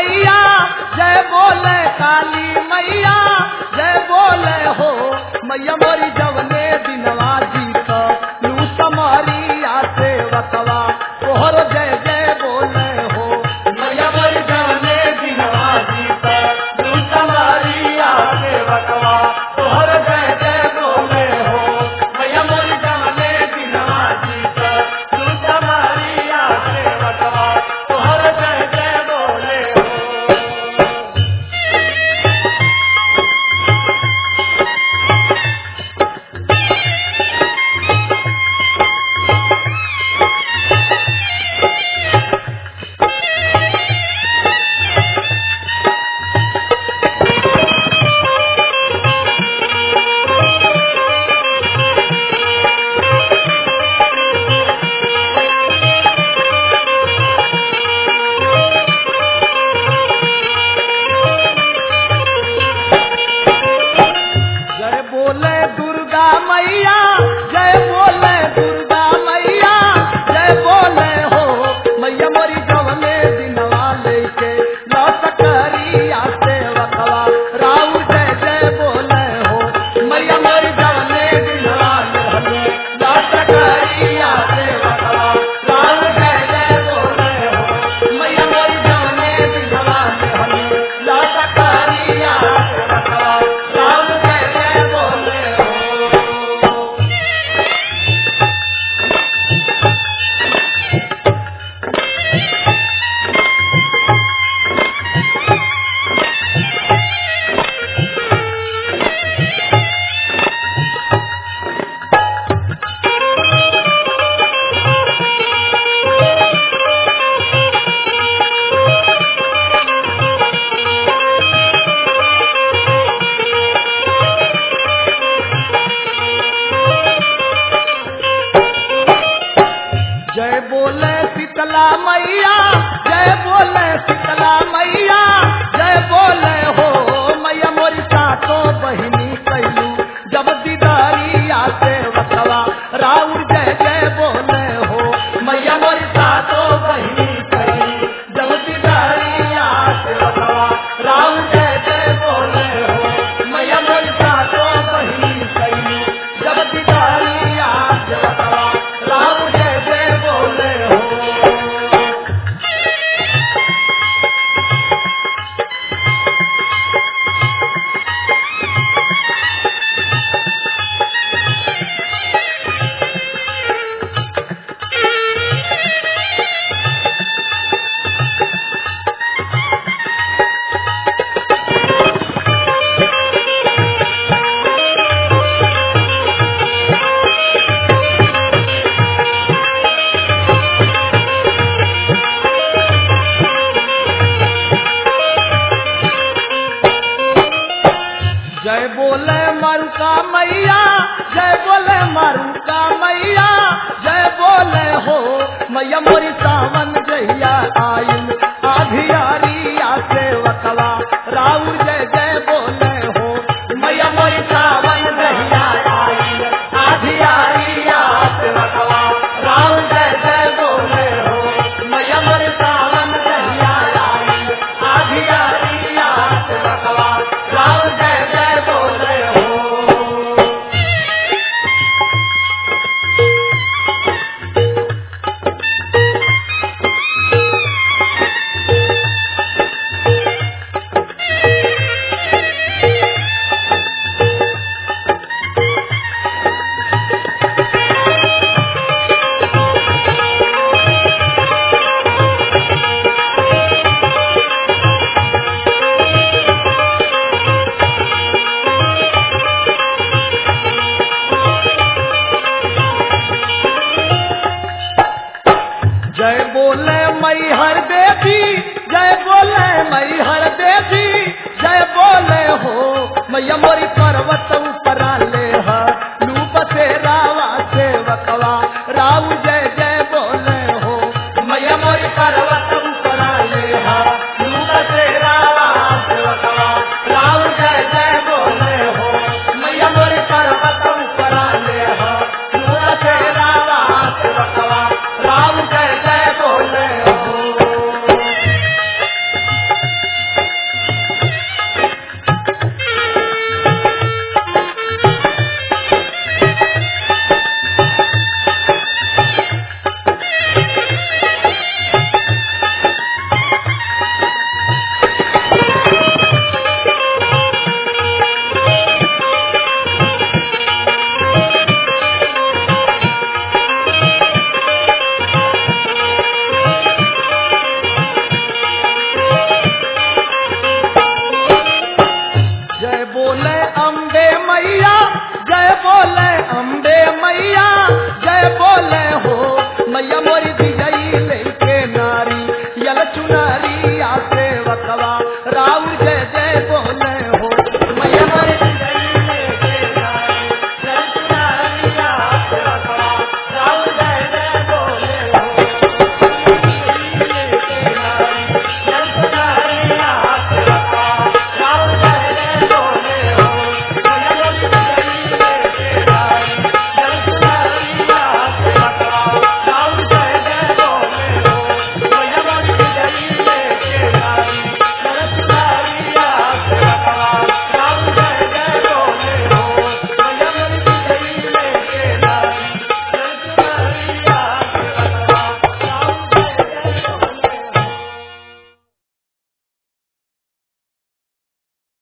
मैया जय बोले काली मैया जय बोले हो मैया मोरी जवने दिनवा जी का लू समरिया से वकवा तोहर जय जय बोले हो मैया मोरी जवने दिनवा जी का लू समरिया से वकवा तोहर जय जय बोले हो मैया मोरी जवने दिनवा जी का लू समरिया से वकवा तोहर जय जय बोले हो जय बोले दुर्गा मैया जय बोले दुर्गा मैया जय बोले हो मैया मोरी जवने दिनवा लेके लौट करिया से वकवा राउ जय जय बोले हो मैया मोरी जवने दिनवा लेके लौट करिया से वकवा राउ जय जय बोले हो मैया मोरी जवने दिनवा लेके लौट करिया से वकवा राउ जय जय बोले हो जय बोले शीतला मैया जय बोले शीतला मैया जय बोले हो मैया मोरी सातो बहिनी कैलू जब दीदारिया से वकवा राउर जय जय बोले हो मैया मोरी सातो बहिनी कैलू जब दीदारिया से वकवा राउर जय जय बोले हो मैया मोरी सातो बहिनी कैलू जब दीदारिया से वकवा राउर जय जय बोले हो जय बोले मरुका मैया जय बोले मरुका मैया जय बोले हो मैया मोरी सावन जहिया आइल आधियारिया से वकवा राउर जय जय बोले हो मैया मोरी सावन जहिया आइल आधियारिया से वकवा राउर जय जय बोले हो मैया मोरी सावन जहिया आइल आधियारिया से वकवा राउर जय जय बोले हो जय बोले मैहर देवी जय बोले मैहर देवी जय बोले हो मैया मोरी पर्वत ऊपर ले लूप से रावा से वकवा राव जय जय